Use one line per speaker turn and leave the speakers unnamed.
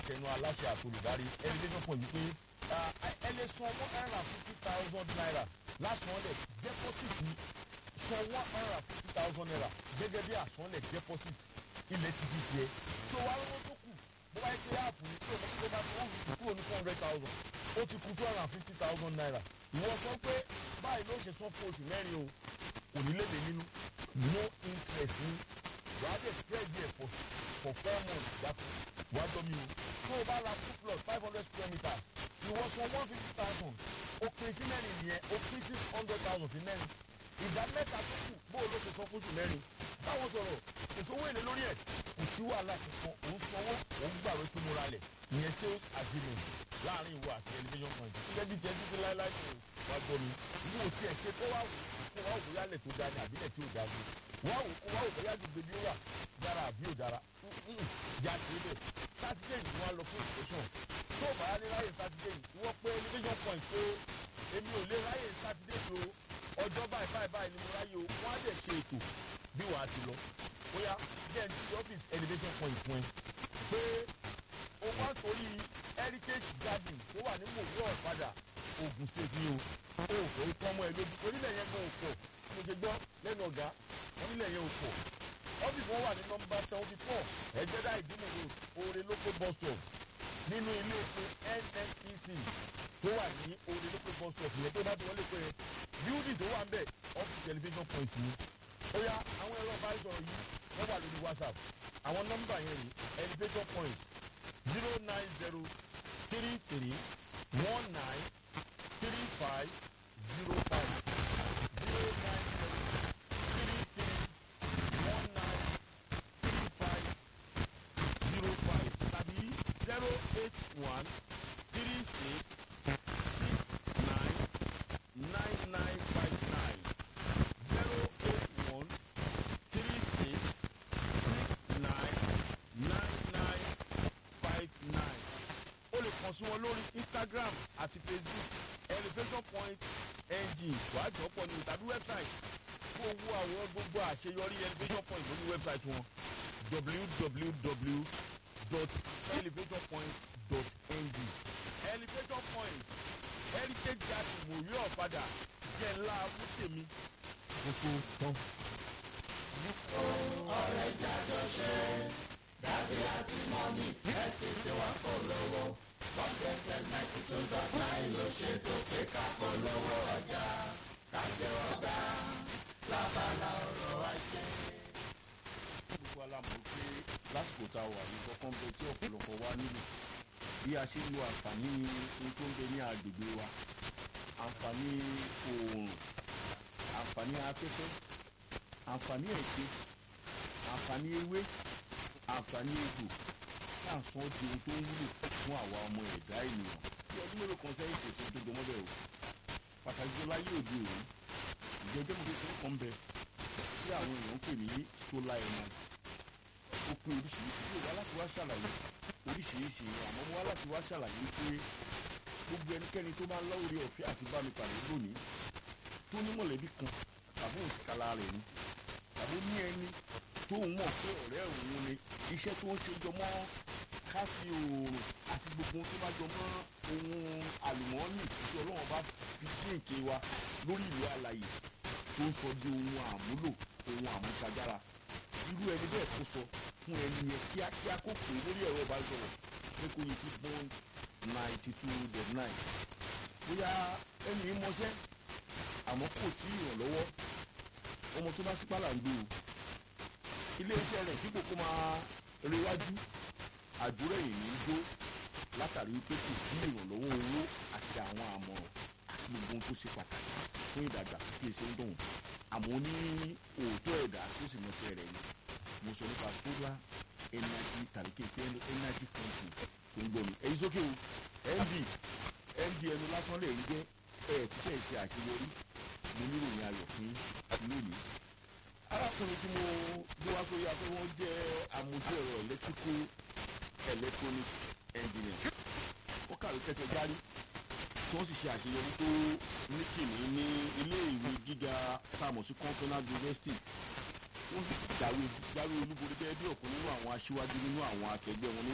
tẹnu aláṣẹ àtolùdarí elevation point wípé ẹ lè san one hundred and fifty thousand naira lásánlẹ̀ deposit ní san one hundred and fifty thousand naira gẹ́gẹ́ bí àsánlẹ̀ deposit ilẹ̀ ti di tiẹ̀ so wàá lọ́wọ́ tó kù bó bá yẹ kí áàpù ní tó tó bá tó wù kúrò ní four hundred thousand ó ti kù two hundred and fifty thousand naira ìwọ sọ pé báyìí ló ṣe san fún oṣù mẹ́rin o kò ní léde nínú no interest ní wàá dé spread there for for four months gbàtú wàá dọ́ mi o tó o bá ra two plus five hundred square meters ìwọ san one fifty thousand o pín sí mẹ́rin nìyẹn o pín six hundred thousand sí mẹ́rin ìdá mẹ́ta tó kù bó o ló ṣe san fún oṣù mẹ́rin báwo sọ̀rọ̀ kò sówó èlé lórí ẹ̀ kò sí wàhálà kankan òun sanwó òun gbàwé pé mo ra lẹ̀ ìyẹn sales agreement láàrin ìwọ àti elevation point gẹ́gẹ́ bí jẹ́ títí láéláé tó wá gbọ́ mi ìwọ ò tiẹ̀ ṣe kó wá wò kó wá wò yálẹ̀ tó dáa ní àbílẹ̀ tí ò dáa ní wá wò kó wá wò bóyá gbogbo bí ó wà dára àbí ò dára jà sí ibẹ̀ sátidé yìí wọ́n á lọ fún ìfẹsọ̀n tó o bá yá ní ráyè sátidé yìí wọ́n pé elevation point pé èmi ò lè ráyè sátidé yìí o ọjọ́ báyìí báyìí báyìí ni mo ráyè o wọ́n á dẹ̀ ṣe ètò bí wàá ti lọ bóyá jẹ́ ní ti ọ́fíìsì elevation point fún ẹ pé o wá torí heritage garden tó wà ní mòwú ọ̀padà Ogun State ni o o ò kọ́ ọmọ ẹ lójú onílẹ̀ yẹn gan òpọ̀ mo ṣe gbọ́ lẹ́nu ọ̀gá onílẹ̀ yẹn òpọ̀ ọ́fíìsì wọn wà ní nọmba seventy four ẹ̀jẹ̀dá ìdúmọ̀ road oore local bus stop nínú ilé epo NNPC tó wà ní oore local bus stop yẹn tó bá ti wọlé pé building tó wà ń bẹ̀ ọ́fíìsì elevation point ni ó yá àwọn ẹ̀rọ ìbánisọ̀rọ̀ yìí wọ́n wà lórí whatsapp àwọn nọ́mbà yẹn rí elevation point zero nine zero three three one nine three five zero five zero nine zero three three one nine three five zero five tàbí zero eight one three six six nine nine nine five nine zero eight one three six six nine nine nine five nine o lè kàn sí wọn lórí instagram àti facebook elevation point ng wàá jọ pọ̀ ní tàbí website fún owó àwọn gbogbo àṣeyọrí elevation point lórí website wọn www.elevationpoint.ng elevation point heritage garden mòrí ọ̀padà jẹ́ ńlá wútèmi gbogbo tán.
ọ̀rẹ́ jájọ ṣe dàbí àti mọ́mí ẹ ti ṣe wá polówó bọ́ńkẹ́tẹ̀ ninety two dot nine ló ṣètò pé ká polówó ọjà kájẹ́ ọ̀gá lábala ọ̀rọ̀ àṣẹ.
gbogbo alamọ̀ pé lásìkò tá a wà ní kọ́kọ́ bẹ tí ọ̀pọ̀lọpọ̀ wa nílò bí a ṣe ń lo àǹfààní ohun tó ń bẹ ní agbègbè wa àǹfààní oòrùn àǹfààní afẹ́fẹ́ àǹfààní ẹ̀ṣẹ̀ àǹfààní ewé àǹfààní egbò tá à ń sọ di ohun tó ń wúlò fún àwa ọmọ ẹ̀dá ènìyàn bí ọdún mélòó kan sẹ́yìn kò sí tó jọmọ́ bẹ́ẹ̀ o pàtàkì jọ láyé òde òní ìjẹ́jẹ́ mo kékeré kan bẹ tí àwọn èèyàn ń pè ní solar energy ó pé oríṣiríṣi yóò wá láti wá ṣàlàyé oríṣiríṣi àmọ́ mo wá láti wá ṣàlàyé pé gbogbo ẹnikẹ́ni tó máa ń lọ́wọ́ rí ọ̀fẹ́ àti bá mi pàdé lónìí tó ní mọ̀lẹ́bí kan tàbí òǹkàlà rẹ̀ ni tàbí ní ẹni tó ń mọ̀ pé ọ̀rẹ́ òun ni iṣẹ́ tó ń ṣe jọmọ́ káfí oòrùn àti gbogbo ohun tó bá jọmọ́ ohun àlùmọ́ọ́nì tí ọlọ́run bá fi jíǹkì wa lórí ìlú alàyè tó ń sọ di ohun àmúlò ohun àmúṣagbára irú ẹni bẹ́ẹ̀ kó sọ fún ẹni yẹn kíákíá kó pè é lórí ẹ̀rọ ìbánisọ̀rọ̀ pé kó yẹ sí bond ninety two dot nine bóyá ẹni yìí mọṣẹ́ àmọ́ kò sí ìrànlọ́wọ́ ọmọ tó bá sípàlà ń gbé o iléeṣẹ́ rẹ̀ dípò kó máa rewájú àdúrà èyí ń jó látàrí pé kò sí ìrànlọ́wọ́ owó àti àwọn àmọ̀ràn àti gbogbo ohun tó ṣe pàtàkì fún ìdàgbàsókè ṣe ń dùn àmọ́ ní òótọ́ ẹ̀dá tó sì mọṣẹ́ rẹ̀ ni mo sọ nípa solar energy tàbí kéèké energy company tó ń gbọ́ mi èyí sókè o md md ẹnu lásán lè ń jẹ́ ẹ̀ tíṣẹ́ ìṣe àṣeyọrí mo ní ìròyìn ayọ̀ fún lónìí arákùnrin tí mo gbé wá sórí afẹ́ wọn jẹ́ amójú ẹ̀rọ electrical electronic engineer ó kàwé kẹsẹ̀ járí tí wọ́n sì ṣe àṣeyọrí tó ní kìíní ní ilé ìwé gíga táàmù sí continental university wọ́n sì jáwé jáwé olúborí gẹ́gẹ́ bí ọ̀kan nínú àwọn aṣíwájú nínú àwọn akẹgbẹ́ wọn ní